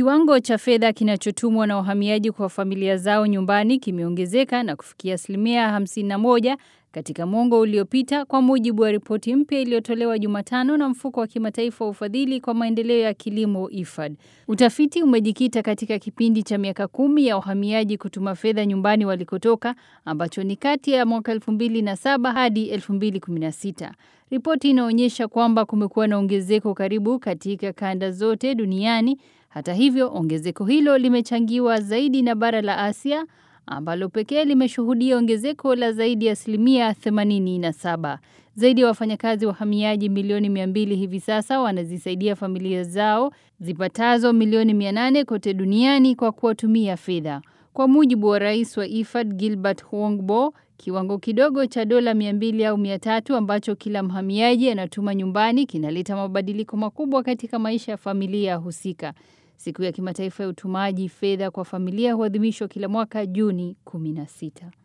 Kiwango cha fedha kinachotumwa na wahamiaji kwa familia zao nyumbani kimeongezeka na kufikia asilimia 51 katika mwongo uliopita kwa mujibu wa ripoti mpya iliyotolewa Jumatano na mfuko wa kimataifa wa ufadhili kwa maendeleo ya kilimo IFAD. Utafiti umejikita katika kipindi cha miaka kumi ya wahamiaji kutuma fedha nyumbani walikotoka ambacho ni kati ya mwaka 2007 hadi 2016. Ripoti inaonyesha kwamba kumekuwa na ongezeko karibu katika kanda zote duniani. Hata hivyo, ongezeko hilo limechangiwa zaidi na bara la Asia ambalo pekee limeshuhudia ongezeko la zaidi ya asilimia 87. Zaidi ya wafanyakazi wahamiaji milioni 200 hivi sasa wanazisaidia familia zao zipatazo milioni 800 kote duniani kwa kuwatumia fedha. Kwa mujibu wa rais wa IFAD Gilbert Huangbo, kiwango kidogo cha dola 200 au 300 ambacho kila mhamiaji anatuma nyumbani kinaleta mabadiliko makubwa katika maisha ya familia husika. Siku ya kimataifa ya utumaji fedha kwa familia huadhimishwa kila mwaka Juni 16.